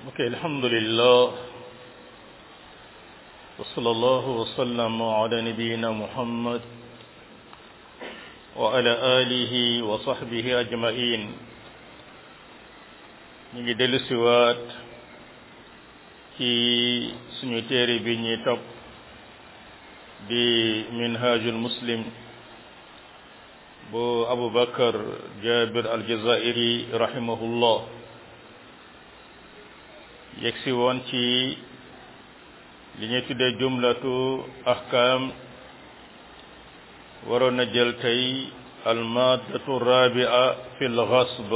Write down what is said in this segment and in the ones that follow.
ok alhamdulillah wa sallallahu wa sallam ala nabiyina muhammad wa ala alihi wa sahbihi ajmain ñu ngi dellu siwaat ci suñu téere bi ñuy topp di minhajul muslim bu abu bakar jabir aljazairi rahimahullah yegsi woon ci li ñuy tuddee jumlatu ahkam waroon na jël tey almaadatu rabia fi lgasb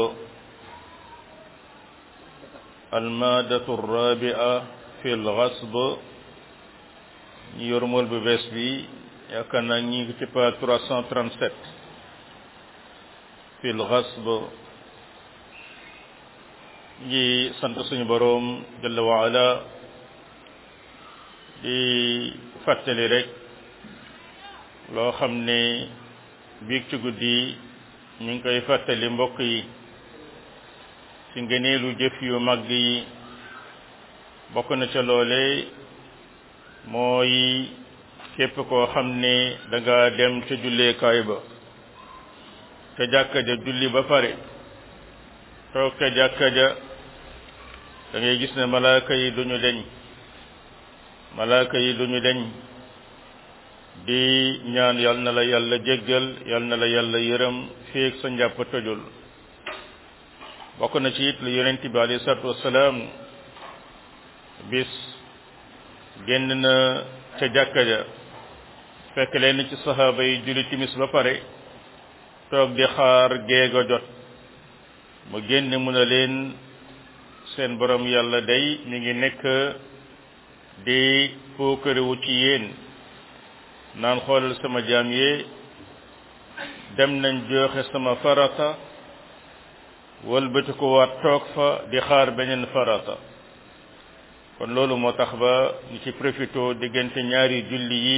almaadatu rabia fi lgasb ñu yor mool bu bees bi yaakaar naa ñi ngi ci page 337 fi lgasb ngi sant suñu boroom jalla waala di fàttali rek loo xam ne biig ci guddi ñu ngi koy fàttali mbokk yi ci ngëneelu jëf yu mag yi bokk na ca loole mooy képp koo xam ne da nga dem ca julleekaay ba ca jàkka ja julli ba pare toog ca jàkka ja da ngay gis ne malaaka yi duñu deñ malaaka yi duñu deñ di ñaan yal na la yàlla jéggal yal na la yàlla yërëm féeg sa njàpp tojul bokk na ci it lu yonent bi alayhi salaatu wassalaam bis génn na ca jàkka ja fekk leen ci saxaaba yi julli timis ba pare toog di xaar géego jot mu génn mu ne leen seen borom yàlla day mi ngi nekk di puukarewu ci yéen naan xoolal sama jaam yee dem nañ joxe sama farata wëlbati ko waat toog fa di xaar beneen farata kon loolu moo tax ba ñu ci profito diggante ñaari julli yi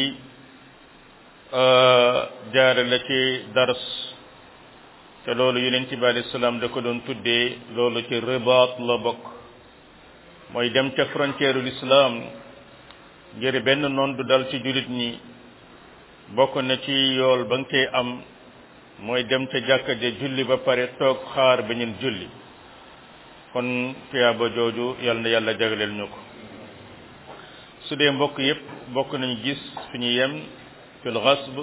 jaare la ci dars te loolu yonent bi alayhi salaam da ko doon tuddee loolu ci ribaat la bokk mooy dem ca frontière ul islam ngir benn noon du dal ci jullit ñi bokk na ci yool ba nga koy am mooy dem ca jàkka ja julli ba pare toog xaar beneen julli kon tuyaaba jooju yal na yàlla jagleel ñu ko su dee mbokk yépp bokk nañu gis fi ñu yem fil xasb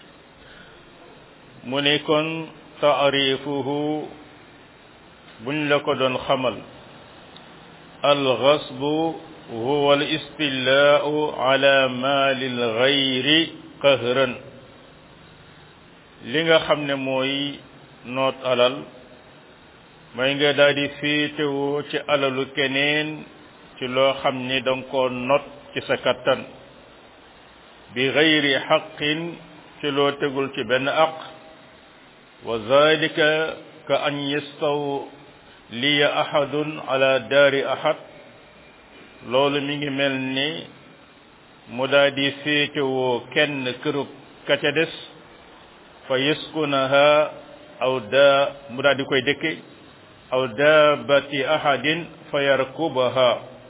mu ne kon taarifuhu buñ la ko doon xamal alxasbu huwa al istillaau ala maali lgayri qahran li nga xam ne mooy noot alal mooy nga daal di féetewoo ci alalu keneen ci loo xam ni danga ko not ci sa kattan bi gayri xaqin ci loo tegul ci benn aq wa zalika ka an yastawliya ahadun ala daari ahad loolu mi ngi mel ni mu daal di féetewoo kenn kërub ka ca des fa yaskunaha aw daa mu daal di koy dëkke aw daabati ahadin fa yarkubaha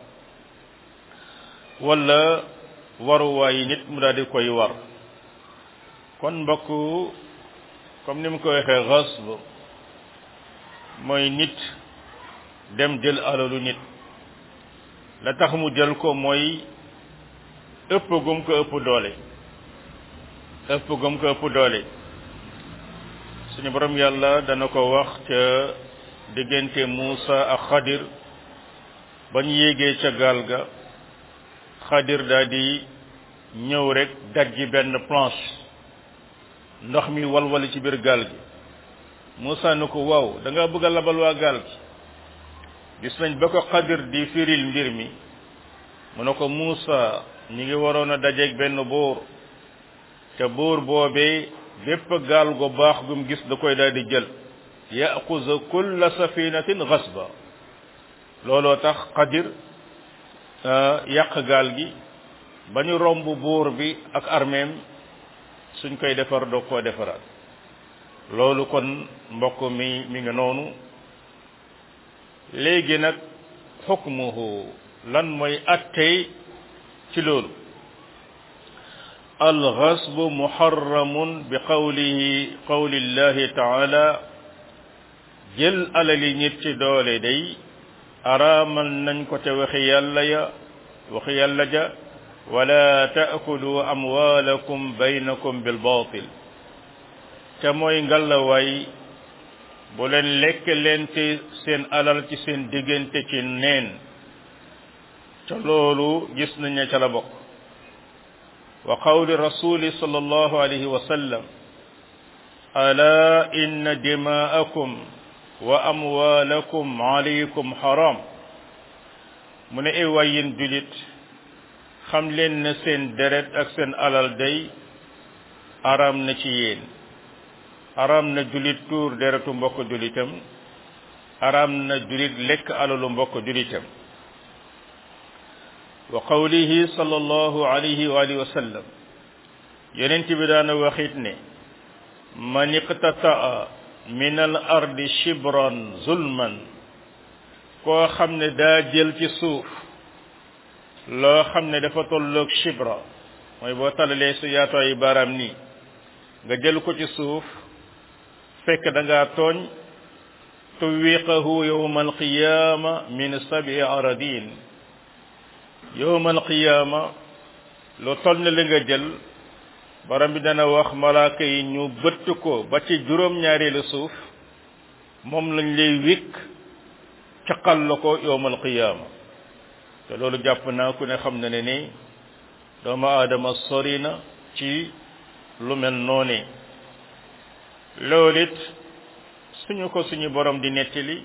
wala waruwaayi nit mu daal di koy war kon mbokk comme ni mu ko waxee xasb mooy nit dem jël alalu nit la tax mu jël ko mooy ëpp gum ko ëpp doole ëpp gum ko ëpp doole suñu borom yàlla dana ko wax ca diggante Muusa ak Xadir ba ñu yéegee ca gaal ga Xadir daal di ñëw rek dajji benn planche ndox mi walwali ci biir gaal gi Muusa ni ko waaw da nga bëgg a labal waa gaal gi gis nañ ba ko Xadir di firil mbir mi mu ne ko Muusa ñi ngi waroon a dajeeg benn buur te buur boobee bépp gaal gu baax gum gis da koy daal di jël yaxuza kulla safinatin xasba looloo tax Xadir yàq gaal gi ba ñu romb buur bi ak armeem suñ koy defar doo koo defaraat loolu kon mbokk mi mi nga noonu léegi nag xukmuhu lan mooy attey ci loolu alxasbu muharramun bi qawlihi qawli llahi taala jël alali nit ci doole day araamal nañ ko te waxi yàlla ya waxi yàlla ja wala taakulu amwaalakum baynakum bil baatil te mooy ngalawaay bu leen lekk leen ci seen alal ci seen diggante ci neen ca loolu gis nañ ne ca la bokk wa qawli rasuli sallallahu alayhi wa sallam ala inna dimaakum wa amwaalakum alaykum haram mu ne ay waay yéen julit xam leen ne seen deret ak seen alal day aram na ci yéen aram na julit tuur deretu mbokk julitam aram na julit lekk alalu mbokk julitam wa qawlihi sallallahu alayhi wa alihi wa sallam yonent bi daana waxit ne man iqtataa min al ardi shibran zulman koo xam ne daa jël ci suuf loo xam ne dafa tolloog shibra mooy boo talalee su yaatoo ay baaraam nii nga jël ko ci suuf fekk da ngaa tooñ tuwiqahu yowma alqiyama min sabi aradin yowma alqiyama lu toll ne li nga jël borom bi dana wax malaaka yi ñu bëtt ko ba ci juróom-ñaareelu suuf moom lañ lay wékk caqal la ko yowma alqiyama te loolu jàpp naa ku ne xam na ne ni doomu aadama sori na ci lu mel noone loolu it suñu ko suñu borom di nettali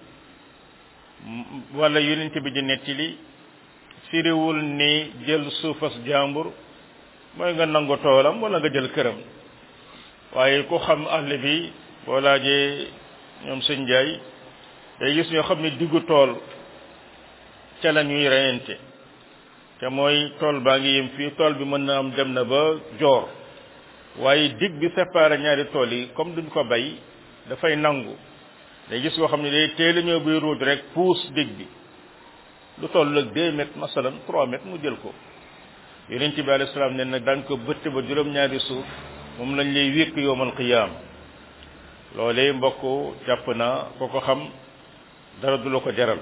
wala yonent bi di nettali firiwul ni jël suufas jàmbur mooy nga nangu toolam wala nga jël këram waaye ku xam àll bi boo laajee ñoom sëñ Njaay day gis ñoo xam ne diggu tool ca la ñuy reyante te mooy tool baa ngi yem fii tool bi mën na am dem na ba joor waaye dig bi séparé ñaari tool yi comme duñ ko bay dafay nangu day gis koo xam ne day teel a ñëw buy ruuj rek puus dig bi lu toll ak deux mètres masalan trois mètres mu jël ko yonent bi alayhi salaam ne nag daan ko bëtt ba juróom-ñaari suuf moom lañ lay wékk yowmal qiyaam loolee mbokk jàpp naa ko ko xam dara du la ko jaral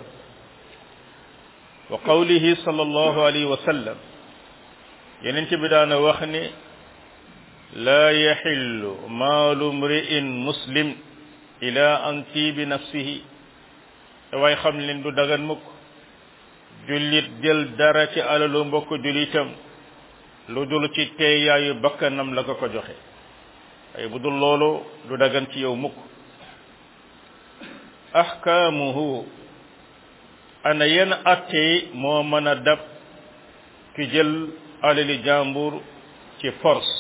wa qawlihi sallallahu alayhi wa sallam yonent bi daana wax ne laa yaxillu maalu mri'in muslim ila an tiibi nafsihi te waay xam leen du dagan mukk jullit jël dara ci alalu mbokk jullitam lu dul ci teeyaayu bakkanam la ko ko joxe ay bu dul loolu du dagan ci yow mukk ahkaamuhu ana yenn atte moo mën a dab ki jël alali jàmbur ci force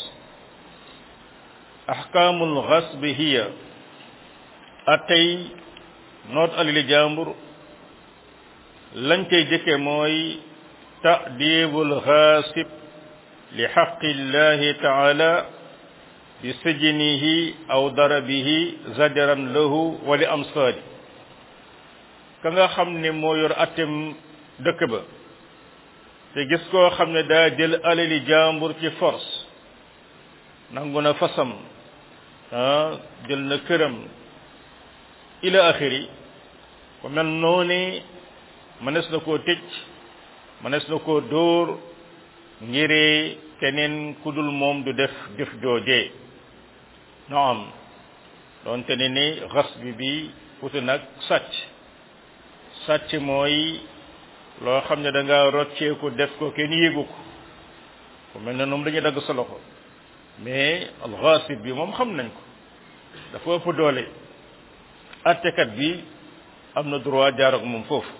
ahkaamul xasbi hiya attey noot alali jàmbur lañ koy jëkke mooy ta'dibul xaasib li xaqillahi taala bi sijnihi aw darabihi zajaran lahu wa li amsaali ka nga xam ne moo yor attem dëkk ba te gis koo xam ne daa jël alali jàmbur ci force nangu na fasam ah jël na këram ila axiri ku mel noonu mënees na koo tëj mënees na koo dóor ngiree keneen ku dul moom du def jëf joojee naam doonte ne ni xas bi bi uti nag sàcc sàcc mooy loo xam ne da nga rocceeku def ko kenn yéegu ko ku mel ne noonu dañuy dagg sa loxo mais alxaasib bi moom xam nañ ko dafa ëpp doole attekat bi am na droit jaar ak moom foofu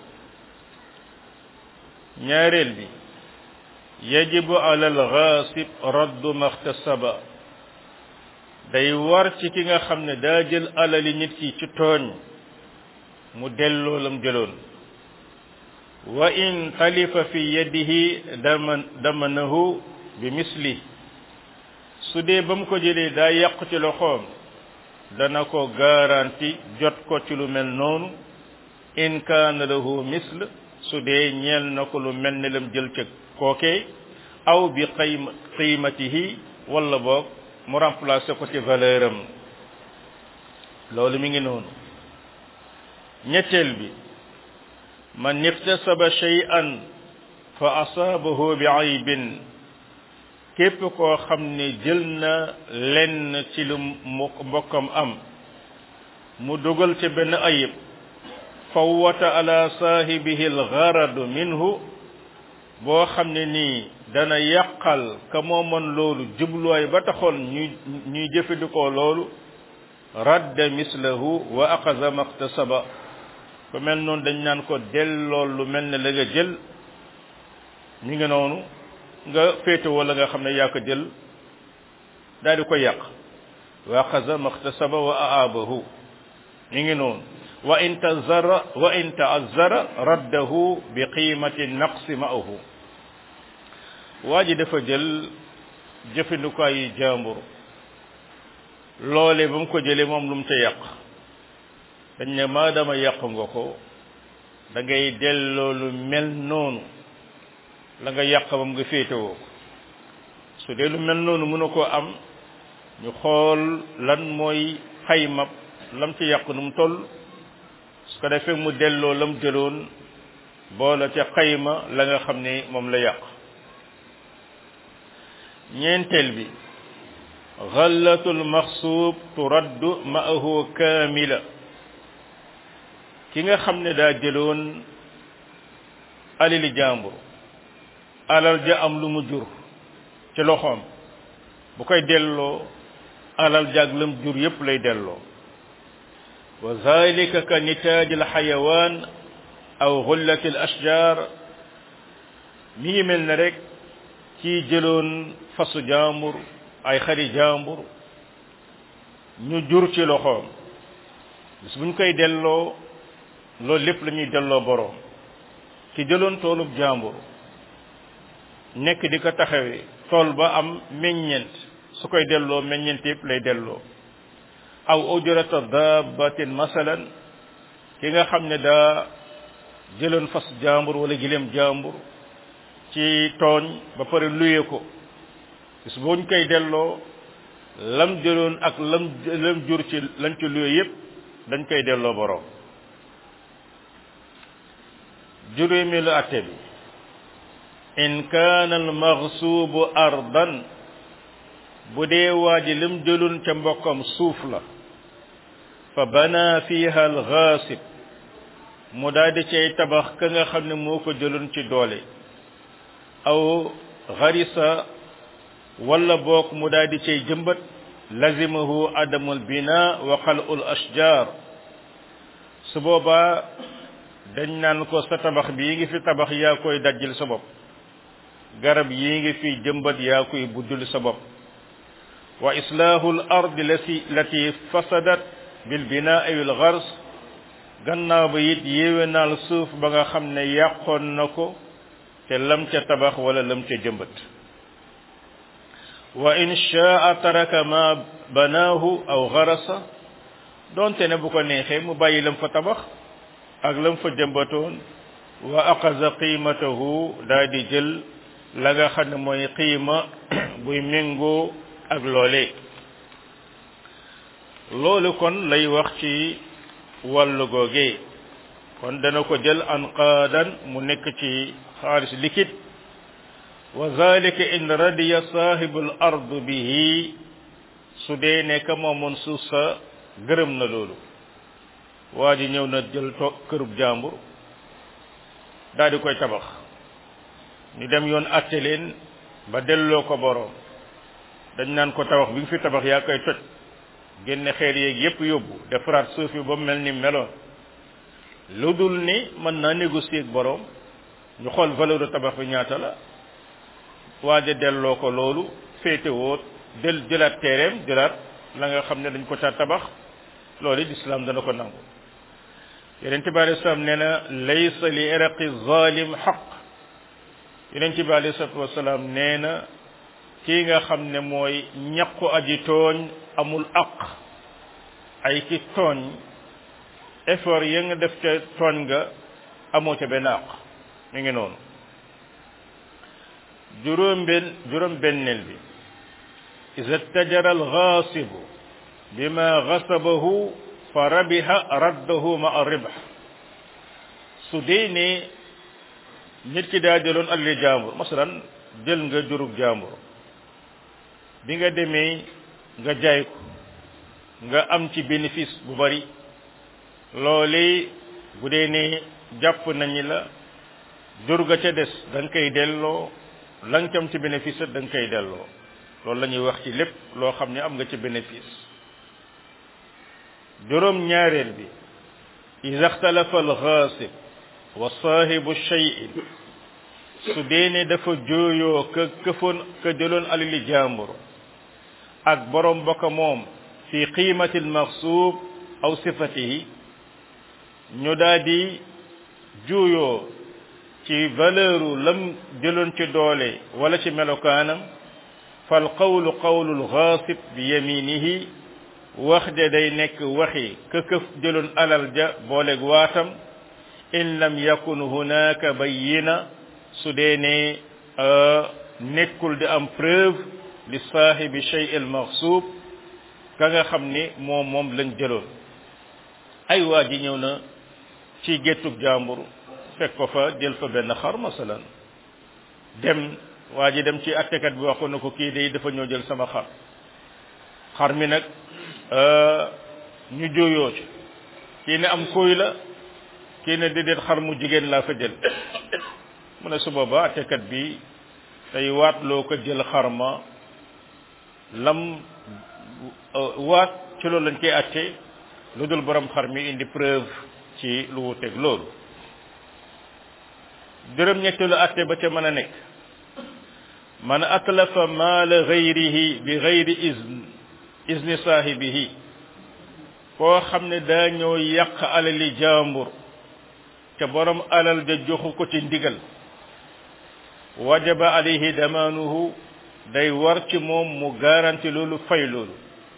ñaareel bi yajibu ala alxaasib raddu maxtasaba day war ci ki nga xam ne daa jël alali nit ki ci tooñ mu delloo lam jëloon wa in talifa fi yadihi daman damanahu bi misli su dee ba mu ko jëlee daa yàqu ci loxoom dana ko garanti jot ko ci lu mel noonu in kaana lahu misl su dee ñeel na ko lu mel ne lam jël ca kookee aw bi qiyma qiimatihi wala boog mu remplacer ko ci valeur am loolu mi ngi noonu ñetteel bi man iktasaba shay'an fa asaabahu bi aybin képp koo xam ne jël na lenn ci lu mbokkam am mu dugal ci benn ayib fawwata ala saahibihi algaradu minhu boo xam ne nii dana yàqal ka moomoon loolu jubluwaay ba taxoon ñuy ñuy jëfandikoo loolu radda mislahu wa aqaza maktasaba ku mel noonu dañ naan ko delloo lu mel ne la nga jël mi ngi noonu nga féete wala nga xam ne yaa ko jël daal di ko yàq wa aqaza maktasaba wa aabahu mi ngi noonu wa in tazara wa in taazara raddahu bi qiimati naqsi ma'ahu waa ji dafa jël jëfandikaayu jàmbur loole ba mu ko jëlee moom lu mu ca yàq dañ ne maadama yàq nga ko da ngay delloo lu mel noonu la nga yàq bam nga féetewoo ko su dee lu mel noonu mën a koo am ñu xool lan mooy xayma lam ci yàq nu mu toll su ko defee mu delloo lam jëloon boola ca xayma la nga xam ne moom la yàq ñeenteel bi xallatul maxsuub turaddu ma'ahu kaamila ki nga xam ne daa jëloon alili jàmbur alal ja am lu mu jur ci loxoom bu koy delloo alal jaag lam jur yépp lay delloo wa zalika ka nitaaj al xayawaan aw xullati al ashjar mi ngi mel ne rek ci jëloon fasu jàmbur ay xari jàmbur ñu jur ci loxoom bis buñ koy delloo loolu lépp la ñuy delloo boroom ki jëloon toolub jàmbur nekk di ko taxawee tool ba am meññent su koy delloo meññent yëpp lay delloo aw ujrata dabbatin masalan ki nga xam ne daa jëloon fas jàmbur wala gileem jàmbur ci tooñ ba pare luye ko bis buñ koy delloo lam jëloon ak lam lam jur ci lañ ci luye yépp dañ koy delloo boroom juróomeelu atte bi in kaana al maxsuubu ardan bu dee waa ji lim jëloon ca mbokkam suuf la fa bana fiha al xaasib mu daal di cay tabax ka nga xam ne moo ko jëloon ci doole aw xarisa wala boog mu daal di cay jëmbat lazimahu adamul bina wa xalul ashjar su boobaa dañ naan ko sa tabax bii ngi fi tabax yaa koy dajjil sa bopp garab yii ngi fi jëmbat yaa koy buddul sa bopp wa islaahu l ardi lati lati fasadat bil binaa wal gars gannaaw ba it yéwénaal suuf ba nga xam ne yàqoon na ko te lam ca tabax wala lam ca jëmbat wa in shaa taraka ma banaahu aw garasa doonte ne bu ko neexee mu bàyyi lam fa tabax ak lam fa jëmbatoon wa aqaza qiimatahu daa di jël la nga xam ne mooy qiima buy méngoo ak loole loolu kon lay wax ci wàllu googe kon dana ko jël anqaadan mu nekk ci xaalis liquide wa zalika in radiya sahibul ard bihi su dee ne ka moomoon suuf sa gërëm na loolu waa ji ñëw na jël to kërub jàmbur daal di koy tabax ñu dem yoon atte leen ba delloo ko boroom dañ naan ko tabax bi nga fi tabax yaa koy toj génne xeer yeeg yépp yóbbu defaraat suuf yi ba mu mel ni meloon lu dul ni mën naa négocier ak boroom ñu xool valeur de tabax bi ñaata la waaja delloo ko loolu féetewoo del jëlaat teereem jëlaat la nga xam ne dañ ko ca tabax loolu lislaam dana ko nangu yeneen bi alei salaam nee na laysa li iraqi zalim xaq yeneen bi alei salatu wasalaam nee na kii nga xam ne mooy ñaqu aji tooñ amul aq ay ki tooñ effort ya nga def ca tooñ nga amoo ca benn aq mi ngi noonu juróom benn juróom benneel bi iza tajara alxaasibu bima xasabahu fa rabiha raddahu ma a ribax su dee ne nit ki daa jëloon alli jàmbur masalan jël nga jurug jàmbur bi nga demee nga jaay ko nga am ci bénéfice bu bari loolee bu dee ne jàpp nañu la jur ga ca des da nga koy delloo la nga am ci bénéfice da nga koy delloo loolu la ñuy wax ci lépp loo xam ne am nga ci bénéfice juróom ñaareel bi ida ixtalafa alxaasib wa saahibu cheyin su dee ne dafa jooyoo ka këfoon ka jëloon alali jàmbur ak borom bokk moom fi qiimati almaxsuub aw sifatihi ñu daal di juuyoo ci valeuru lam jëloon ci doole wala ci melokaanam fal qawlu qawlu alxaasib bi yaminihi wax de day nekk waxi ka këf jëloon alal ja booleeg waatam in lam yakun hunaka bayyina su dee ne nekkul di am preuve li saahibi shay al maxsuub ka nga xam ni moom moom lañ jëloon ay waa ji ñëw na ci géttug jàmbur fekk ko fa jël fa benn xar masalan dem waa ji dem ci attekat bi wax ko na ko kii de dafa ñëw jël sama xar xar mi nag ñu jooyoo ci kii ne am kóoy la kii ne déedéet xar mu jigéen laa fa jël mu ne su boobaa attekat bi tey waatloo ko jël xar ma lam waat ci loolu lañ koy atte lu dul borom xar mi indi preuve ci lu wuteeg loolu juróom-ñetteelu atte ba ca mën a nekk man atlafa maala gayrihi bi gayri izn izni saahibihi koo xam ne daa ñëw yàq alali jàmbur te borom alal ja joxu ko ci ndigal wajaba alayhi damaanuhu day war ci moom mu garanti loolu fay loolu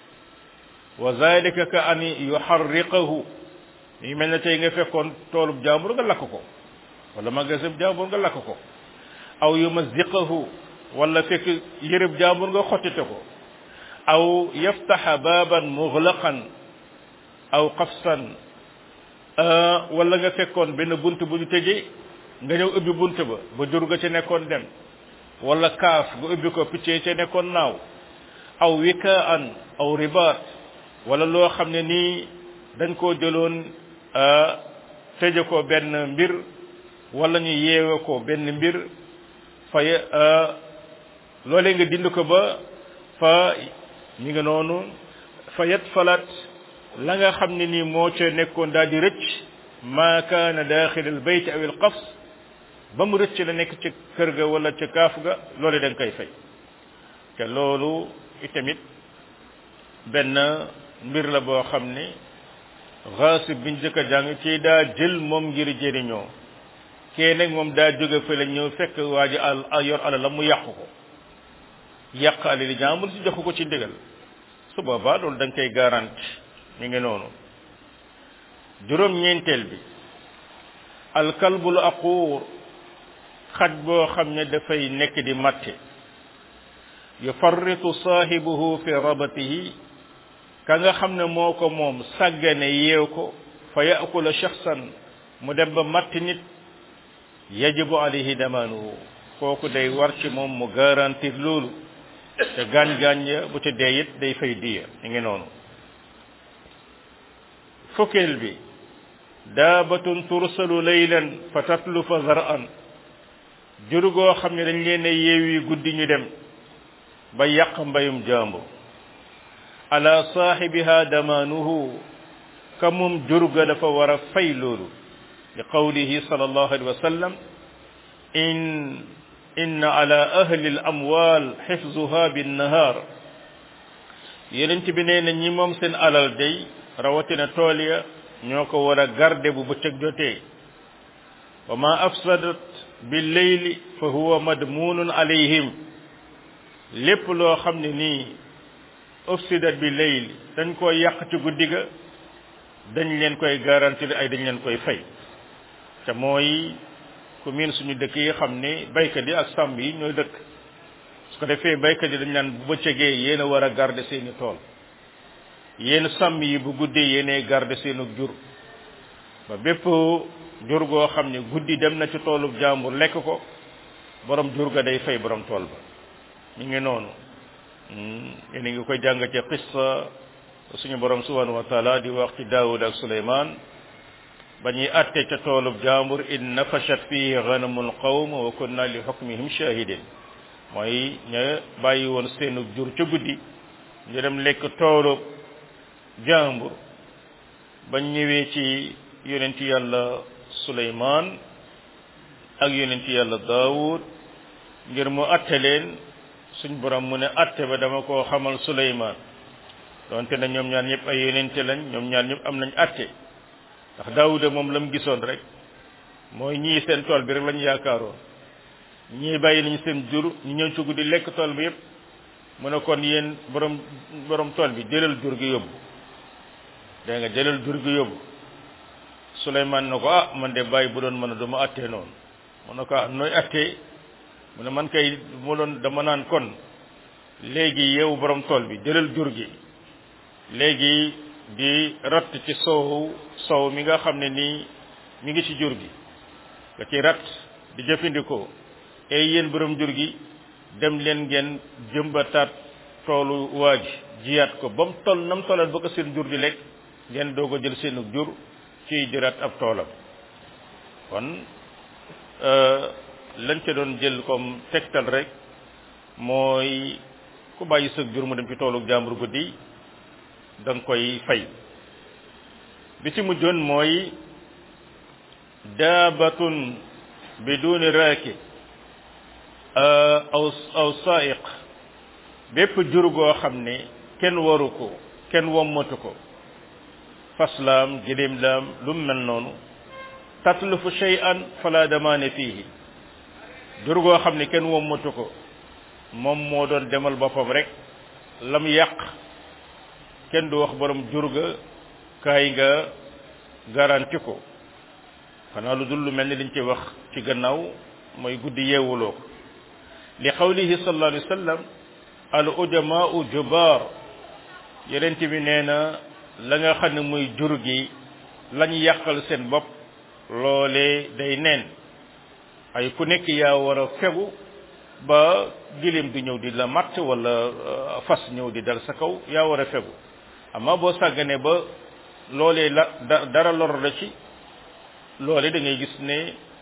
wa zalika ka an yuharriqahu yi mel ne tey nga fekkoon toolub jàmbur nga lakk ko wala magasin jàmbur nga lakk ko aw yumaziqahu wala fekk yërëb jàmbur nga xottite ko aw yaftaxa baaban muglaqan aw qafsan wala nga fekkoon benn bunt bu ñu tëjee nga ñëw ubbi bunt ba ba jur ga ca nekkoon dem wala kaaf nga ubbi ko picc ca nekkoon naaw aw wikaan aw ribaat wala loo xam ne nii dañ koo jëloon tëje ko benn mbir wala ñu yeewe ko benn mbir fa loolee nga dind ko ba fa mi nga noonu fa yat falat la nga xam ne nii moo ca nekkoon daal di rëcc maa kaana daaxil al bayt aw al qafs ba mu rëcc la nekk ca kër ga wala ca kaaf ga loolu da nga koy fay te loolu itamit benn mbir la boo xam ne xaasib biñ jëkk a jàng ci daa jël moom ngir jëriñoo kee nag moom daa jóge fa la ñëw fekk waa ji al yor ala la mu yàq ko yàq alali jàmbur si joxu ko ci ndigal su boobaa loolu da nga koy garanti mi ngi noonu juróom-ñeenteel bi alkalbul aquur xaj boo xam ne dafay nekk di matte yufarritu saahibuhu fi rabatihi ka nga xam ne moo ko moom sàggane yeew ko fa yaakula shaxsan mu dem ba matt nit yajibu alayhi damaanuhu kooku day war ci moom mu garantir loolu te gaañ-gaañ ya bu ca dee it day fay diya mi ngi noonu fukkeel bi daabatun tursalu laylan fa tatlufa zar'an jur goo xam ne dañ leen a yeewi guddi ñu dem ba yàq mbayum jàmbur ala saahibiha damaanuhu ka moom jur ga dafa war a fay loolu li qawlihi sallallahu alayhi wa sallam in inna ala ahli al amwal xifzuha binnahaar yeneen bi nee na ñi moom seen alal day rawatina tool ya ñoo ko war a garde bu bëccëg jotee wa ma afsadat bil leyli fa huwa madmunun alayhim lépp loo xam ne nii ufsidat bi leyl dañ koy yàq ci guddi ga dañ leen koy garantir ay dañ leen koy fay te mooy ku miin suñu dëkk yi xam ne baykat yi ak sàmm yi ñooy dëkk su ko defee baykat yi dañ naan bu bëccëgee yéen a war a garder seeni tool yéen sàmm yi bu guddee yéenay garder seenu jur ba bépp jur goo xam ne guddi dem na ci toolub jàmbur lekk ko borom jur ga day fay borom tool ba ñu ngi noonu yéen a ngi koy jàng ci qissa suñu borom subhanahu wa taala di wax ci daawud ak suleymaan ba ñuy atte ca toolub jàmbur in nafashat fihi ghanamul qawm wa kunna li hukmihim shahidin mooy ña bàyyi woon seenu jur ca guddi ñu dem lekk toolub jàmbur bañ ñëwee ci yonenti yàlla suleymaan ak yonenti yàlla daawud ngir mu atte leen suñ borom mu ne atte ba dama koo xamal suleymaan donte na ñoom ñaar ñëpp ay yonente lañ ñoom ñaar ñëpp am nañ atte ndax daawuda moom la mu gisoon rek mooy ñii seen tool bi rek lañu yaakaaroon ñii bàyyi nañu seen jur ñu ñëw ci guddi lekk tool bi yëpp mu ne kon yéen borom borom tool bi jëlal jur gi yóbbu dégg nga jëlal jur gi yóbbu Suleymaan na ko ah man de bàyyi bu doon mën a du ma attee noonu mu ne ko ah nooy attee mu ne man kay mu doon dama naan kon léegi yow borom tool bi jëlal jur gi léegi di ratt ci soow soow mi nga xam ne nii mi ngi ci jur gi nga ci ratt di jëfandikoo ay yéen borom jur gi dem leen ngeen jëmbataat toolu waa ji jiyaat ko ba mu toll na mu tollal ba ko seen jur di lekk ngeen doog a jël seenu jur ci jëraat ab toolam kon lañ ca doon jël comme tegtal rek mooy ku bàyyi sa jur mu dem ci toolu jàmbur guddi da nga koy fay bi ci mujjoon mooy daabatun biduni raakib aw aw saiq bépp jur goo xam ne kenn waru ko kenn wommatu ko faslaam giléem laam lu mu mel noonu tatlufu shay'an fala damaane fiihi jur goo xam ne kenn wommatu ko moom moo doon demal boppam rek lam yàq kenn du wax borom jur ga kaay nga garanti ko xanaa lu dul lu mel ni liñ ci wax ci gannaaw mooy guddi yeewuloo ko li qawlihi sallallahu alayhi wa sallam al ujamaau jubaar yenent bi nee na la nga xam ne muy jur gi lañ yàqal seen bopp loolee day neen ay ku nekk yaa war a fegu ba giléem di ñëw di la matt wala fas ñëw di dal sa kaw yaa war a fegu amma boo sàgganee ba loolee la dara lor la ci loolee da ngay gis ne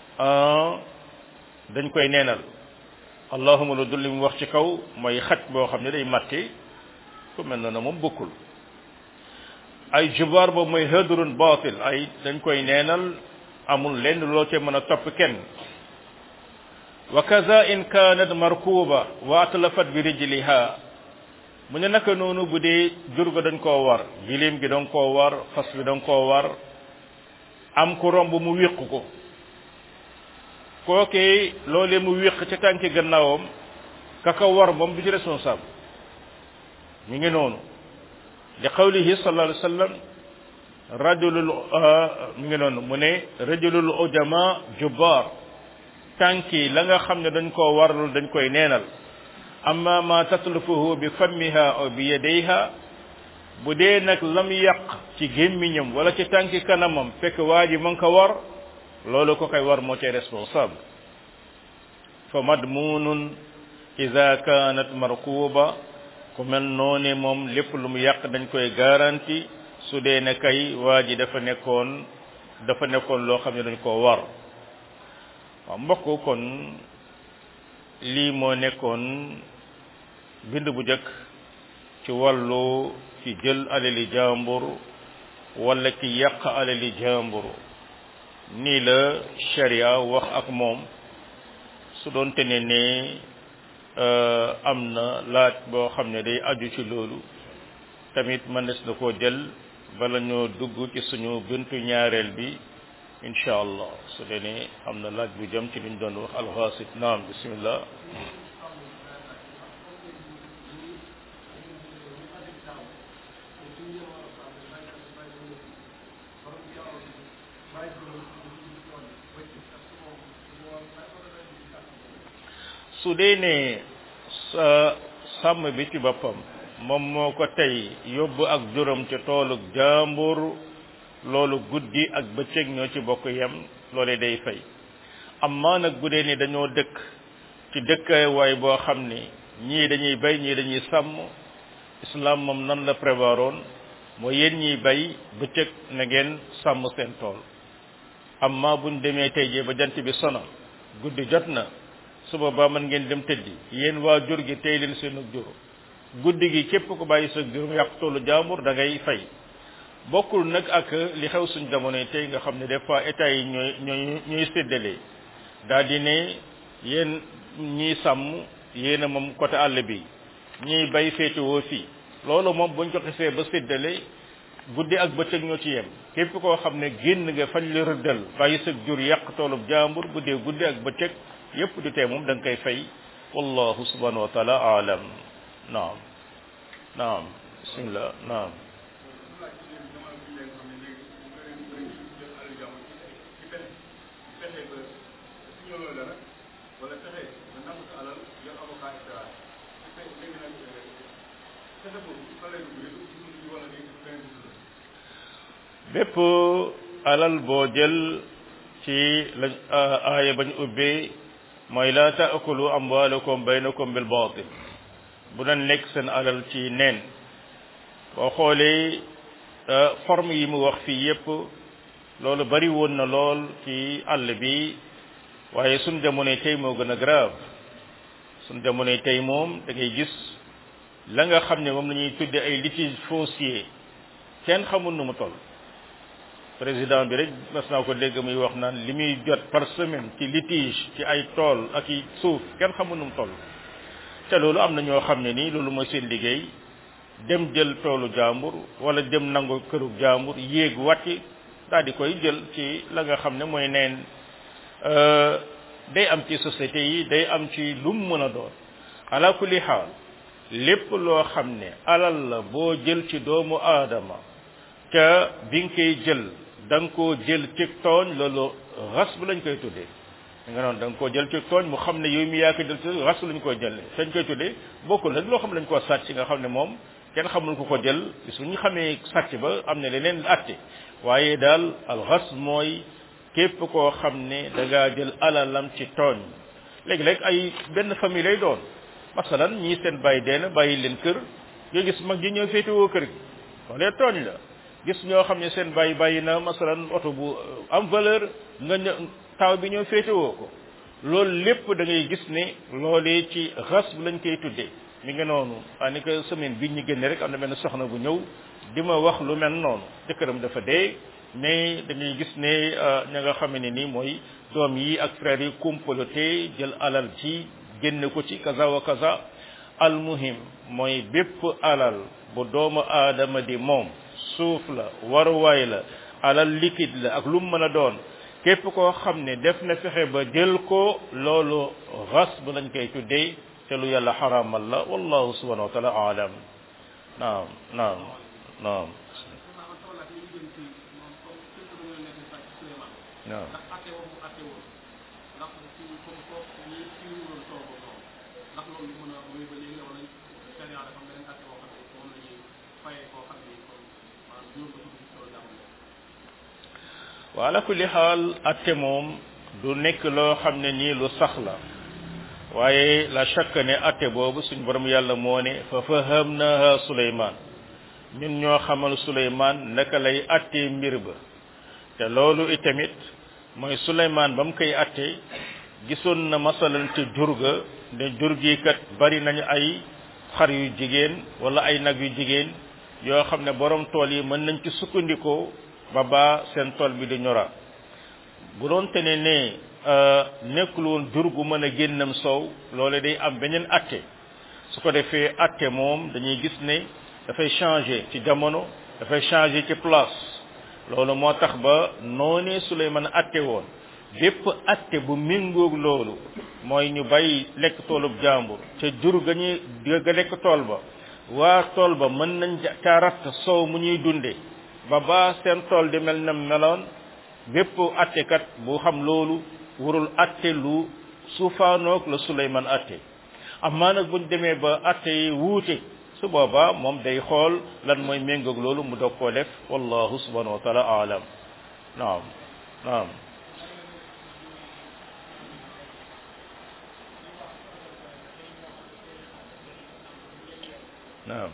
dañ koy neenal allahuma lu dul li mu wax ci kaw mooy xaj boo xam ne day màtte ku mel na moom bokkul ay jubaar boobu mooy hadrun batil ay dañ koy neenal amul lenn loo ca mën a topp kenn wa kaza in kanat markuba wa atlafat bi rijliha mu ne naka noonu bu dee jur ga dañ koo war giléem gi dañ koo war fas bi dañ koo war am ku romb mu wéq ko kookee loolee mu wéq ca tànki gannaawam kaka war moom du ci responsable mi ngi noonu li qawlihi sallallahu alayhi wa sallam rajulul mi ngi noonu mu ne rajulul ujama jubbaar tànki la nga xam ne dañ koo warlul dañ koy neenal amma ma tatlufuhu bi fammiha aw bi yadayha bu dee nag lam yàq ci gémmiñam wala ci tànki kanamam fekk waa ji ma ngi ko war loolu ko koy war moo cay responsable fa madmunun ida kanat markuba ku mel noone moom lépp lu mu yàq dañ koy garanti su dee ne kay waa ji dafa nekkoon dafa nekkoon loo xam ne dañ koo war waaw mbokk kon lii moo nekkoon bind bu jëkk ci wàllu ci jël alali jàmbur wala ki yàq alali jàmbur nii la sharia wax ak moom su doon te ne ne am na laaj boo xam ne day aju ci loolu tamit mënees na koo jël bala ñoo dugg ci suñu buntu ñaareel bi incha allah su dee ne am na laaj bu jëm ci liñ doon wax alxaasit naam bismillah su dee ne sa sàmm bi ci boppam moom moo ko tey yóbbu ak juróom ca toolu jàmbur loolu guddi ak bëccëg ñoo ci bokk yem loolee day fay amma nag bu dee ni dañoo dëkk ci dëkkawaay boo xam ni ñii dañuy bay ñii dañuy sàmm islam moom nan la prévoiroon mooy yéen ñiy bay bëccëg na ngeen sàmm seen tool amma buñ demee tey jii ba jant bi sono guddi jot na suba ba mën ngeen dem tëddi yéen waa jur gi tey leen seen jur guddi gi képp ko bàyyi sa jur yàq toolu jaambur da ngay fay bokkul nag ak li xew suñ jamono tey nga xam ne des fois état yi ñooy ñooy ñooy séddale daal di ne yéen ñiy sàmm yéen a moom côté àll bi ñiy bay féetewoo fii loolu moom buñ ko xisee ba séddale guddi ak bëccëg ñoo ci yem képp koo xam ne génn nga fañ la rëddal bàyyi sa jur yàq toolub jaambur bu dee guddi ak bëccëg yépp du tee moom da nga koy fay wallahu subhanahu wa taala aalam naam naam bismillah naam bépp alal boo jël ci la aaya bañ ubbee mooy la taakulu amwaalakum baynakum bil baatil bu doon lekk seen alal ci neen boo xoolee forme yi mu wax fii yépp loolu bari woon na lool ci àll bi waaye suñ jamonoy tey moo gën a grave suñ jamonoy tey moom da ngay gis la nga xam ne moom la ñuy tudde ay litige foncier kenn xamul nu mu toll président bi rek mas naa ko dégg muy wax naan li muy jot par semaine ci litige ci ay tool ak i suuf kenn xamul nu mu toll te loolu am na ñoo xam ne nii loolu mooy seen liggéey dem jël toolu jàmbur wala dem nangu këru jàmbur yéeg wàcc daal di koy jël ci la nga xam ne mooy neen day am ci société yi day am ci lu mu mën a doon ala kulli xaal lépp loo xam ne alal la boo jël ci doomu aadama ca bi nga koy jël da nga koo jël ci tooñ loolu ras bu lañ koy tuddee da nga noonu da nga koo jël ci tooñ mu xam ne yow mi yaa ko jël ci ras lañ koy jël dañ koy tuddee bokkul nag loo xam ne lañ koo sàcc nga xam ne moom kenn xamul ko ko jël suñu xamee sàcc ba am na leneen atte waaye daal al ras mooy képp koo xam ne da ngaa jël alalam ci tooñ léegi-léeg ay benn famille lay doon masalan ñii seen bàyyi deena bàyyi leen kër nga gis mag ji ñëw féetewoo kër gi loolee tooñ la gis ñoo xam ne seen bàyyi bàyyi na masalan oto bu am valeur nga ñë taw bi ñëw féetewoo ko loolu lépp da ngay gis ne loolee ci ras bu lañ koy tuddee mi nga noonu waa ni que semaine bi ñu génne rek am na benn soxna bu ñëw di ma wax lu mel noonu jëkkëram dafa dee mais dañuy gis ne ña nga xam ne ni mooy doom yi ak frères yi comploté jël alal ci génne ko ci kaza wa kaza almuhim mooy bépp alal bu doomu aadama di moom suuf la waruwaay la alal liquide la ak lu mu mën a doon képp koo xam ne def na fexe ba jël ko loolu ras bu lañ koy tuddee te lu yàlla xaraamal la wallahu subhanahu wa taala aalam naam naam naam naam wa ala kulli xaal atte moom du nekk loo xam ne nii lu sax la waaye la chaque ne atte boobu suñ borom yàlla moo ne fa fahamnaha suleyman ñun ñoo xamal suleyman naka lay attee mbir ba te loolu itamit mooy suleyman ba mu koy atte gisoon na masalan ci jur ga ne jur gi kat bari nañu ay xar yu jigéen wala ay nag yu jigéen yoo xam ne borom tool yi mën nañ ci sukkandikoo ba baa seen tool bi di ñora bu doon te ne ne nekkul woon jur gu mën a génnam soow loole day am beneen atte su ko defee atte moom dañuy gis ne dafay changer ci jamono dafay changer ci place loolu moo tax ba noonee Suleymaan atte woon bépp atte bu méngoog loolu mooy ñu bay lekk toolub jàmbur ca jur ga ñuy ga lekk tool ba waa tool ba mën nañ ca ratt soow mu ñuy dunde ba ba seen tool di mel na meloon bépp attekat bu xam loolu warul atte lu suufaanoog la Suleymaan atte amaa nag buñ demee ba atte yi wuute su boobaa moom day xool lan mooy méngoog loolu mu doog koo def wallahu subhanahu wa taala aalam naam naam naam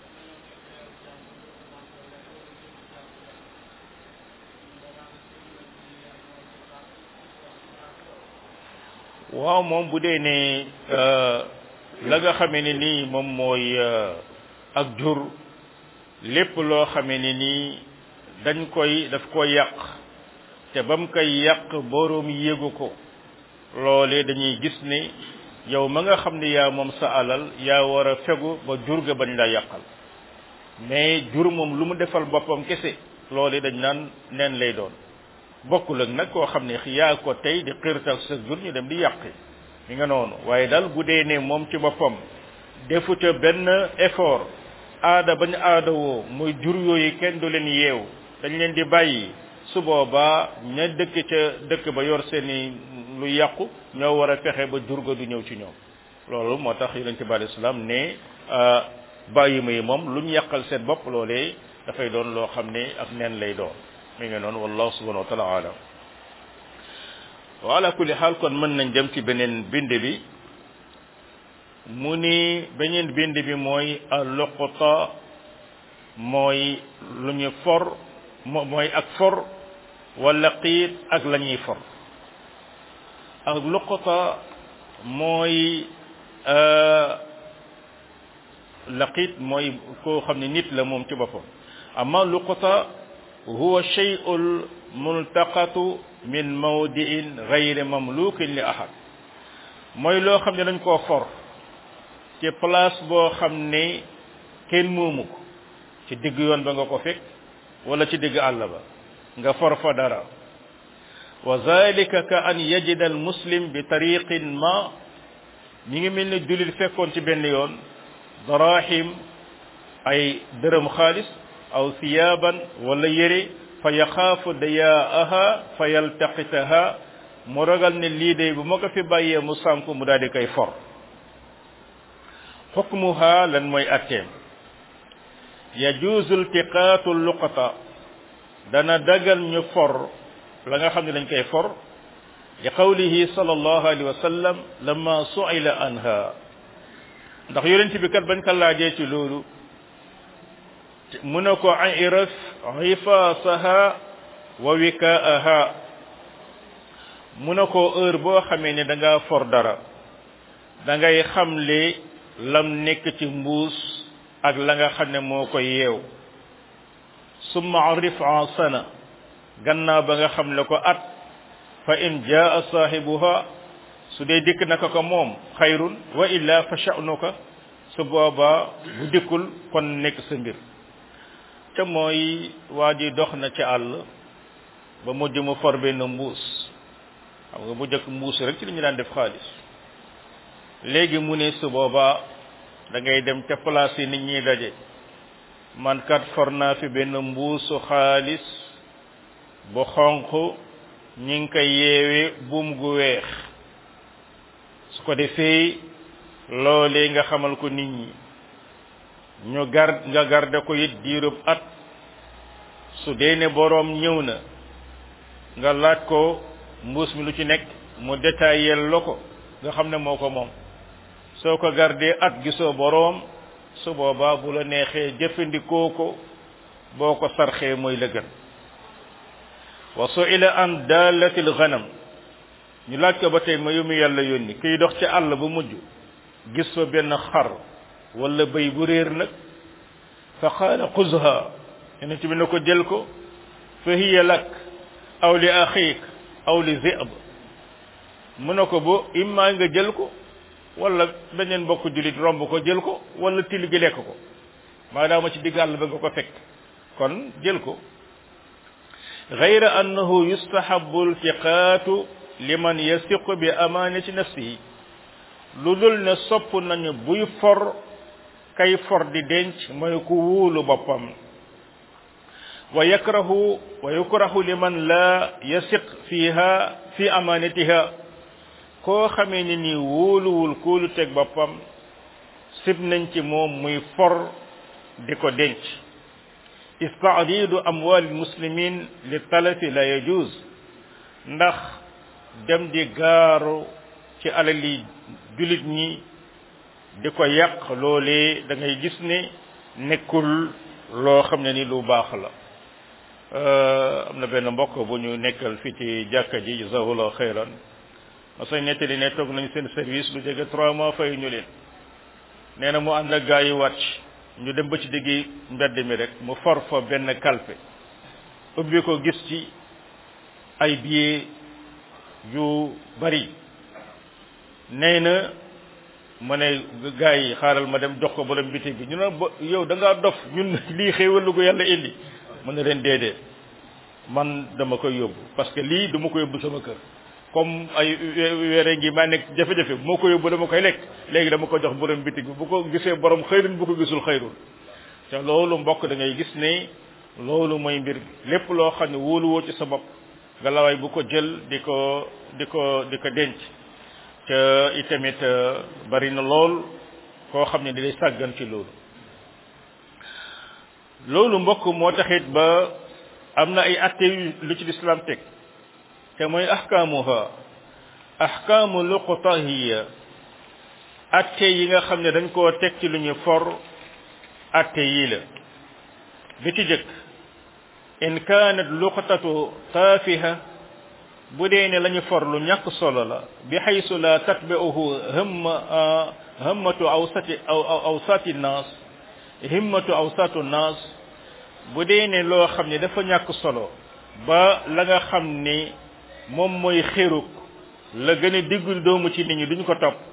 waaw moom bu dee ne la nga xamee ne nii moom mooy ak jur lépp loo xamee ne nii dañ koy daf ko yàq te ba mu koy yàq boroom yéegu ko loolee dañuy gis ne yow ma nga xam ne yaa moom sa alal yaa war a fegu ba jur ga bañ la yàqal mais jur moom lu mu defal boppam kese loolee dañ naan neen lay doon bokkul ak nag koo xam ne yaa ko tey di xirtal sa jur ñu dem di yàqi mi nga noonu waaye daal bu dee ne moom ci boppam defu ca benn effort aada bañ aada woo muy jur yooyu kenn du leen yeew dañ leen di bàyyi su boobaa ña dëkk ca dëkk ba yor seeni lu yàqu ñoo war a fexe ba jur ga du ñëw ci ñoom loolu moo tax yonente bi alei salaam ne bàyyi ma yi moom lu ñu yàqal seen bopp loolee dafay doon loo xam ne ak neen lay doon mi ngi noonu wallahu subhanahu wa taala alam wa ala kulli xaal kon mën nañ dem ci beneen bind bi mu ni beneen bind bi mooy alluqta mooy lu ñu for mooy ak for wala qiit ak la ñuy for ak luqta mooy laqiit mooy koo xam ne nit la moom ci boppam amma luqta huwa shay'ul multaqatu min mawdi'in ghayri mamlukin li ahad mooy loo xam ne dañ koo for ci place boo xam ne kenn moomu ko ci digg yoon ba nga ko fekk wala ci digg àll ba nga for fa dara wa zalika ka an yajida al muslim bi tariqin ma ñi ngi mel ne jullit fekkoon ci benn yoon darahim ay dërëm xaalis aw thiyaban wala yére fa yaxaafu dayaaha fa yaltaqitaha mu ragal ne lii day bu ma ko fi bàyyee mu sànku mu daal di koy for xukmuha lan mooy atteem yajuuzu iltiqaatu luqata dana dagal ñu for la nga xam ne dañ koy for li qawlihi sallallahu alayhi wa sallam lamma su'ila anha ndax yonent bi kat bañ ko laajee ci loolu mu ne ko iraf xifaasaha wa wikaaha mu ne ko heure boo xamee ne da nga for dara da ngay xamle lam nekk ci mbuus ak la nga xam ne moo koy yeew summa arif an sana gannaaw ba nga xam le ko at fa in jaa saahibuha su dee dikk naka ko moom xayrun wa illa fa sha'nuka su booba bu dikkul kon nekk sa mbir te mooy waa ji dox na ci àll ba mujj mu for benn mbuus xam nga bu jëkk mbuus rek ci li ñu daan def xaalis léegi mu ne su boobaa da ngay dem ca place yi nit ñi daje man kat for naa fi benn mbuusu xaalis bu xonq ñi ngi koy yeewe buum gu weex su ko defee loolee nga xamal ko nit ñi ñu gar nga garde ko it diirub at su dee ne boroom ñëw na nga laaj ko mbuus mi lu ci nekk mu détaillé la ko nga xam ne moo ko moom soo ko gardee at gisoo boroom su boobaa bu la neexee jëfandikoo ko boo ko sarxee mooy la gën wa su'ila an daalatil ghanam ñu laaj ko ba tey ma yumi yàlla yónni kiy dox ci àll ba mujj gis fa benn xar wala bëy bu réer nag fa qaala xuzha yonent bi ne ko jël ko fa hiya lak aw li axiik aw li zib mu ne ko bu immaa nga jël ko wala beneen mbokk julit romb ko jël ko wala til gi lekk ko maadaama ci digg àll ba nga ko fekk kon jël ko gayra annahu yustahabu iltiqaatu liman yasiqu bi amaanati nafsihi lu dul ne sopp nañu buy for kay for di denc mooy ku wóolu boppam wa yakrahu wa yukrahu liman la yasiq fiha fi amaanatiha koo xamee ni nii wóoluwul kóolu teg boppam sib nañ ci moom muy for di ko denc istaadidu amwali muslimin li talafi la yajuz ndax dem di gaaru ci alali julit ñi di ko yàq loolee da ngay gis ne nekkul loo xam ne ni lu baax la am na benn mbokk bu ñu nekkal fii ci jàkka ji jazahullah xayran ma sañ nettali ne toog nañ seen service lu jege trois mois fay ñu leen nee na mu ànd ak gaa yi wàcc ñu dem ba ci diggi mbedd mi rek mu for fa benn kalpe ubbi ko gis ci ay billets yu bari nee na ma ne gaa yi xaaral ma dem jox ko borom biti bi ñu ne ba yow da ngaa dof ñun lii xéewal lu ko yàlla indi mu ne leen déedéet man dama koy yóbbu parce que lii dama ko yóbbu sama kër comme ay weere ngi maa nekk jafe-jafe moo ko yóbbu dama koy lekk léegi dama ko jox borom bitig bi bu ko gisee borom xëyrun bu ko gisul xëyrun te loolu mbokk da ngay gis ne loolu mooy mbir lépp loo xam ne wóoluwoo ci sa bopp nga lawaay bu ko jël di ko di ko di ko denc te itamit bari na lool koo xam ne di lay sàggan ci loolu loolu mbokk moo taxit ba am na ay atte lu ci lislaam teg te mooy ahkaamuha ahkaamu luqtahiya atte yi nga xam ne dañ koo teg ci lu ñu for atte yii la bi ci jëkk in kaanat luqtatu taafiha bu dee ne la ñu for lu ñàkk solo la bi xaysu la tatbi'uhu himma himmatu awsati aw awsati naas himmatu awsatu naas bu dee ne loo xam ne dafa ñàkk solo ba la nga xam ni moom mooy xéruk la gën a diggul doomu ci nit ñi duñ ko topp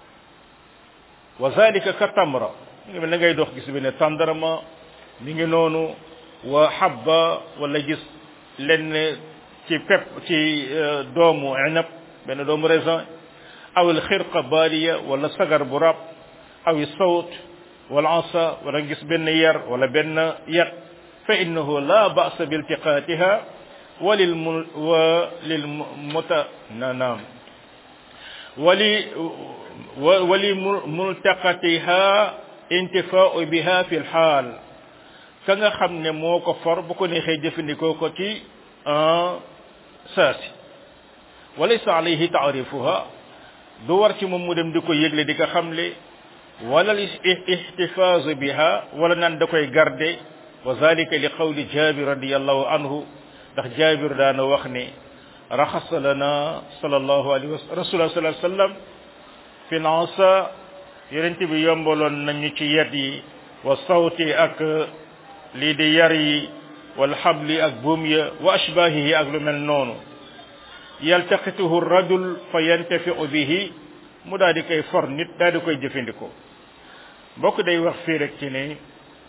wa zalika ka tamra mi ngi mel na ngay dox gis bi ne tàndarma mi ngi noonu wa habba wala gis lenn ci pep ci doomu inab benn doomu raisin aw al xirqa baaliya wala sagar bu rab aw sawt wala asa wala gis benn yar wala benn yat fa innahu la ba'sa bi iltiqatiha walil mu walil muta na naam wali wali multaqatiha intifaau biha fi lxaal ka nga xam ne moo ko for bu ko neexee jëfandikoo ko ci saasi walaysa alayhi taarifuha du war ci moom mu dem di ko yëgle di ko xamle wala ihtifaazu biha wala naan da koy garde wa zalika li qawli jabir radiallahu anhu ndax jabir daana wax ne raxasa lana sallallahu alayhi wa rasulullah sallallahu alayhi wa sallam fi lansa yonent bi yombaloon nañu ci yet yi wa sawti ak lii di yar yi wal xabli ak buum ya wa ashbahihi ak lu mel noonu yaltaqituhu rajul fa yantafiu bihi mu daal di koy for nit daal di koy jëfandikoo mbokk day wax fii rek ci ne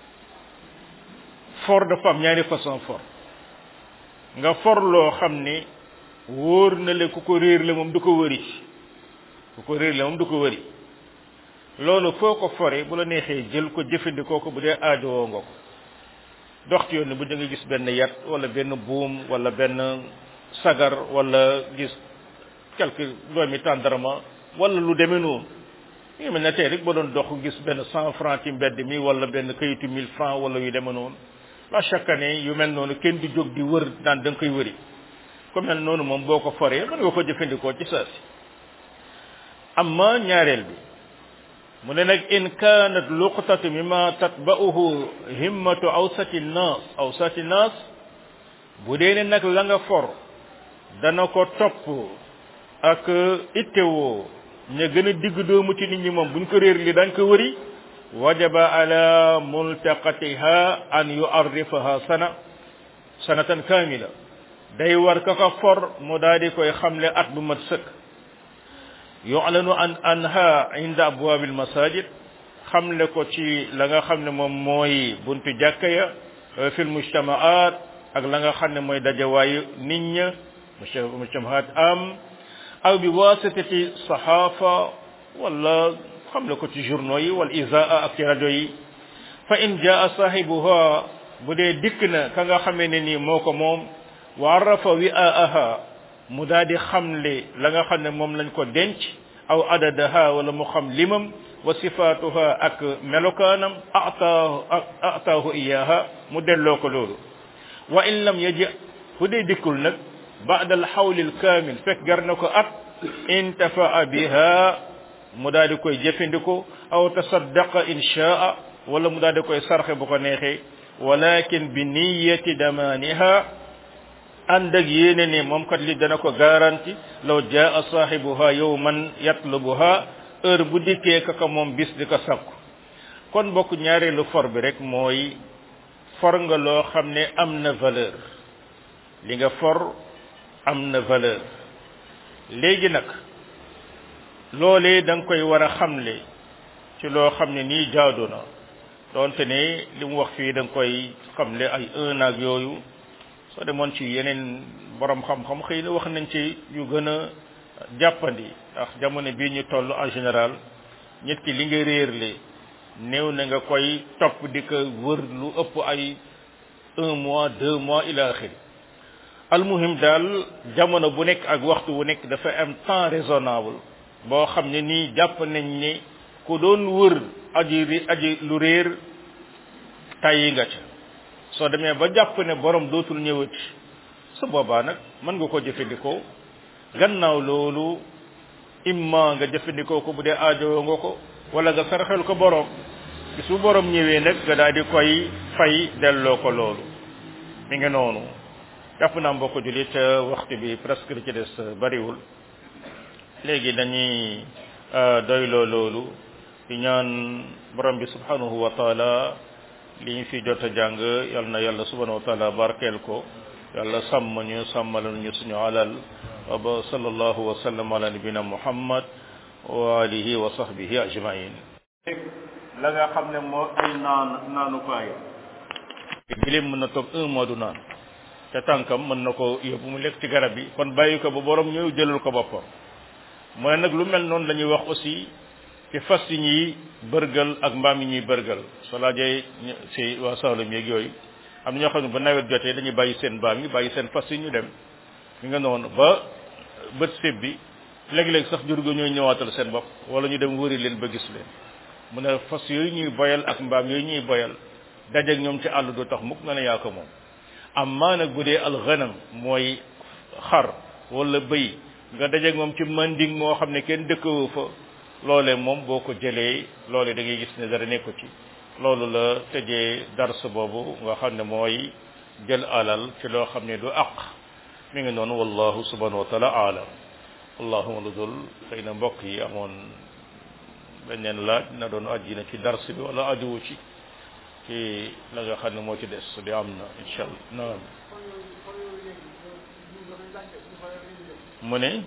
for dafa am ñaari façon for nga for loo xam ne wóor na le ku ko réer la moom du ko wëri ku ko réer la moom du ko wëri loolu foo ko fore bu la neexee jël ko jëfandikoo ko bu dee aajowoo nga ko dox ci yoon bu da nga gis benn yat wala benn buum wala benn sagar wala gis quelque doomi tàndarma wala lu demee noonu ngi mel ne tey rek ba doon dox gis benn cent franc ci mbedd mi wala benn kayitu mille franc wala yu demee noonu la chaque année yu mel noonu kenn du jóg di wër naan da nga koy wëri ku mel noonu moom boo ko foree mën nga ko jëfandikoo ci saa si amma ñaareel bi mu ne nag in kanat luqtatu mimma tatba'uhu himmatu awsati nnaas awsati nnaas bu dee ne nag la nga for dana ko topp ak ittewoo ña gën a digg doomu ci nit ñi moom buñ ko réer li dañ ko wëri wajaba ala multaqatiha an yu'arrifaha sana sanatan kamila day war ka ko for mu daal di koy xamle at bu mat sëkk yu'lanu an anha inda abwab al masajid xamle ko ci la nga xam ne moom mooy buntu jàkka ya fil mujtamaat ak la nga xam ne mooy dajawaayu nit ña mujtamaat am aw bi wasitati sahafa wala xamle ko ci journaux yi wal izaa ak ci rajo yi fa in jaa sahibuha bu dee dikk na ka nga xamee ne nii moo ko moom wa arafa wi'aaha mu daal di xamle la nga xam ne moom lañ ko denc aw adadaha wala mu xam limam wa sifaatuha ak melokaanam ataahu ataahu iyaha mu delloo ko loolu wa in lam yaji fu dee dikkul nag baada al xawli al kaamil fekk gar na ko at intafaa biha mu daal di koy jëfandikoo aw tasaddaqa in shaa wala mu daal di koy sarxe bu ko neexee walakin bi niyati damaaniha ànd ak yéene ne moom kat li dana ko garanti law jaa saahibuha yowman yatlubuha heure bu dikkee kaka moom bis di ko sakku kon bokk ñaareelu for bi rek mooy for nga loo xam ne am na valeur li nga for am na valeur léegi nag loolee da nga koy war a xamle ci loo xam ne nii jaadu na doonte ne li mu wax fii da nga koy xamle ay un ak yooyu soo demoon ci yeneen borom xam-xam xëy na wax nañ ci yu gën a jàppandi ndax jamono bii ñu toll en général nit ki li nga réerle néew na nga koy topp di ko wër lu ëpp ay un mois deux mois ila axiri almuhim daal jamono bu nekk ak waxtu bu nekk dafa am temps raisonnable boo xam ne nii jàpp nañ ne ku doon wër aji aji lu réer tàyyi nga ca soo demee ba jàpp ne borom dootul ñëwati su boobaa nag mën nga ko jëfandikoo gannaaw loolu imma nga jëfandikoo ko bu dee aajowoo nga ko wala nga saraxel ko borom bis bu borom ñëwee nag nga daal di koy fay delloo ko loolu mi ngi noonu jàpp naa mbokk julit waxtu bi presque li ci des bariwul léegi dañuy doyloo loolu di ñaan borom bi subhanahu wa taala li ñu fi jot a jàng yal na yàlla subhanahu wa taala barkeel ko yàlla sàmm ñu sàmmal ñu suñu alal wa ba sallallahu wa sallam ala nabina muhammad wa alihi wa sahbihi ajmain la nga xam ne moo ay naan naanukaay gilim mën na toog un mois du naan te tànkam mën na ko yóbbu mu lekk ci garab yi kon bàyyi ko ba borom ñëw jëlal ko boppam mu ne nag lu mel noonu la ñuy wax aussi ci fas yi ñuy bërgal ak mbaam yi ñuy bërgal soo laajee si waa Saalum yeeg yooyu am na ñoo xam ne ba nawet jotee dañuy bàyyi seen mbaam yi bàyyi seen fas yi ñu dem mi nga noonu ba bët séb bi léeg-léeg sax jur ga ñooy ñëwaatal seen bopp wala ñu dem wëri leen ba gis leen mu ne fas yooyu ñuy boyal ak mbaam yooyu ñuy boyal dajeeg ñoom ci àll du tax mukk nga ne yaa ko moom amma nag bu dee alxanam mooy xar wala bëy nga dajeeg moom ci manding moo xam ne kenn dëkkawu fa loolee moom boo ko jëlee loolee da ngay gis ne dara nekku ci loolu la tëjee dars boobu nga xam ne mooy jël alal ci loo xam ne du aq mi ngi noonu wallahu subhanahu wa taala aalam allahuma lu dul xëy na mbokk yi amoon beneen laaj na doon aji na ci dars bi wala ajuwu ci ci la nga xam ne moo ci des su di am na incha allah naam mu ne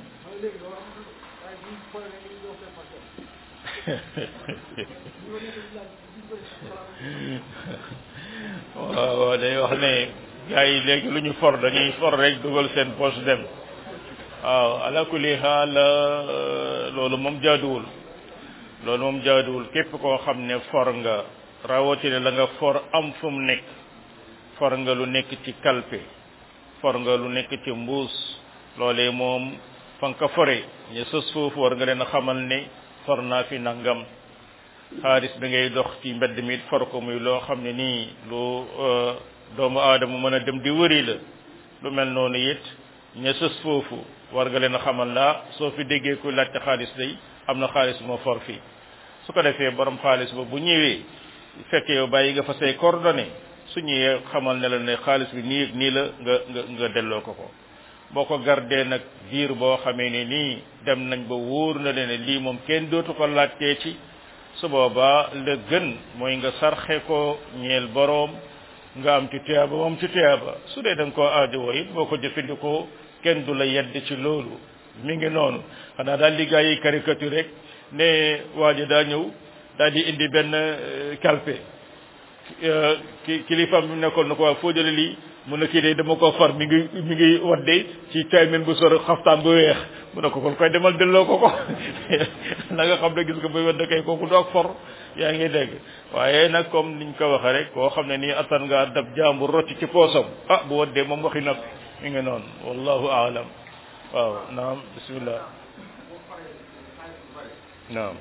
waaw waaw day wax ne gars yi léegi lu ñu for dañuy for rek dugal seen poche dem waaw ala kulli xaal loolu moom jaaduwul loolu moom jaaduwul képp koo xam ne for nga rawatina la nga for am fu mu nekk for nga lu nekk ci kalpe for nga lu nekk ci mbuus loolee moom fa nga ko fore ñu sës foofu war nga leen a xamal ne for naa fi nangam xaalis bi ngay dox ci mbedd mi for ko muy loo xam ne nii lu doomu aadama mën a dem di wëri la lu mel noonu it ña sës foofu war nga leen a xamal laa soo fi déggee ku laajte xaalis day am na xaalis moo for fii su ko defee borom xaalis ba bu ñëwee fekkee yow bàyyi nga fa say coordonnées su ñëwee xamal ne la ne xaalis bi nii nii la nga nga nga delloo ko ko boo ko gardee nag diir boo xamee ne nii dem nañ ba wóor na leen ne lii moom kenn dootu ko laajtee ci su boobaa la gën mooy nga sarxe ko ñeel boroom nga am ci tuyaaba moom ci tuyaaba su dee da nga koo aajowoo it boo ko jëfandikoo kenn du la yedd ci loolu mi ngi noonu xanaa daal li gaa yi caricature rek ne waa ji daa ñëw daal di indi benn calpe ki kilifaam bi mu nekkoon na ko waa foo jële lii mu ne kii de dama ko far mi ngi mi ngi wadde ci tay men bu sor xaftaan bu weex mu ne ko kon koy demal delloo ko ko na nga xam ne gis nga buy wadde kay kooku du ak for yaa ngi dégg waaye nag comme niñ ko waxee rek koo xam ne nii attan ngaa dab jàmbur rocc ci poosam ah bu waddee moom waxi noppi mi ngi noonu wallahu aalam waaw naam bismillah naam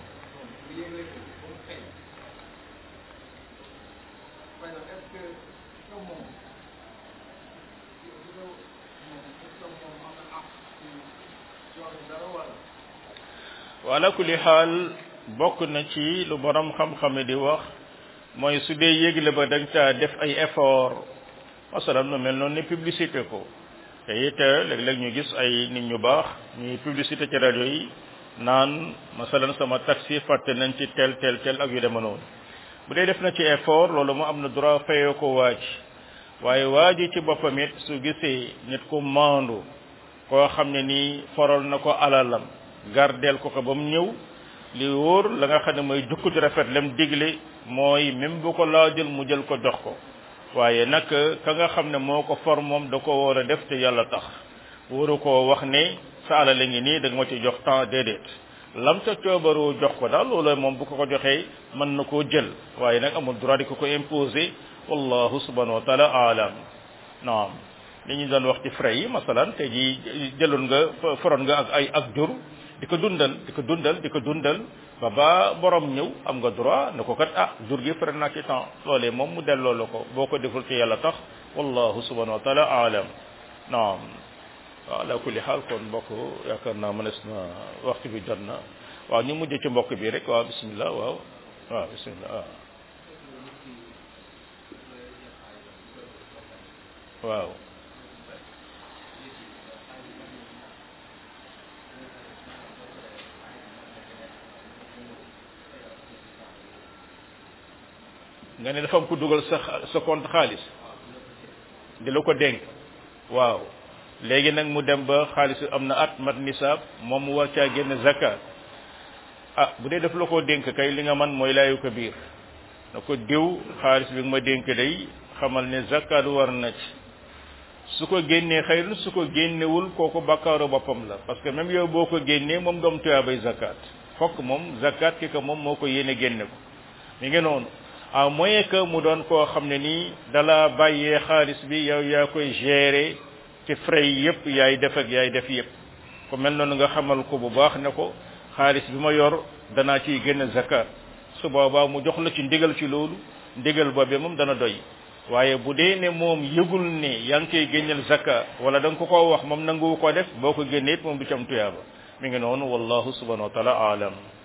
wala kulli xaal bokk na ci lu borom xam-xame di wax mooy su dee yégle ba dañ caa def ay effort masalan lu mel noonu ne publicité ko te it léeg-léeg ñu gis ay nit ñu baax ñuy publicité ci rajo yi naan masalan sama taxi fàtte nañ ci tel tel tel ak yu dema noonu bu dee def na ci effort loolu mu am na droit fayoo ko waaj waaye waaji ci boppam it su gisee nit ku maandu koo xam ne nii foral na ko alalam gardeel ko ko ba mu ñëw li wóor la nga xam ne mooy jukku ci rafet lem digle mooy même bu ko laajul mu jël ko jox ko waaye nag ka nga xam ne moo ko for moom da ko war a def te yàlla tax waru koo wax ne sa alal la ngi nii da nga ma ci jox temps déedéet lam ca coobaroo jox ko daal loolu moom bu ko ko joxee mën na koo jël waaye nag amul droit di ko ko imposer wallahu subhanahu wa taala alam naam li ñu doon wax ci frais yi masalan te ji jëloon nga foroon nga ak ay ak jur di ko dundal di ko dundal di ko dundal ba ba borom ñëw am nga droit ne ko kat ah jur gi frais naa ci temps loolee moom mu delloo la ko boo ko deful ci yàlla tax wallahu subhanahu wa taala alam naam waaw ala kulli xaal kon mbokk yaakaar naa mënees na waxtu bi jot na waaw ñu mujj ci mbokk bi rek waaw bismillah waaw waaw bismillah waaw waaw nga ne dafa am ku dugal sa sa compte xaalis di la ko dénk waaw léegi nag mu dem ba xaalis am na at mat nisaab moom mu war caa génn zakat ah bu dee daf la koo dénk kay li nga man mooy laayu ko biir na ko diw xaalis bi nga ma dénk day xamal ne zakat war na ci su ko génnee xëyrun su ko génnewul kooku bakkaaru boppam la parce que même yow boo ko génnee moom doom tuyaabay zakat fokk moom zakat ki ko moom moo ko yéene génne ko mi ngi noonu à moins que mu doon koo xam ne nii dala bàyyee xaalis bi yow yaa koy gérer ci frais yi yëpp yaay def ak yaay def yëpp ko mel noonu nga xamal ko bu baax ne ko xaalis bi ma yor danaa ciy génn zakat su boobaa mu jox la ci ndigal ci loolu ndigal boobee moom dana doy waaye bu dee ne moom yëgul ne yaa ngi koy génneel zakat wala da nga ko koo wax moom nanguwu ko def boo ko génnee it moom du ci am tuyaaba mi ngi noonu wallahu subhanahu wa taala alam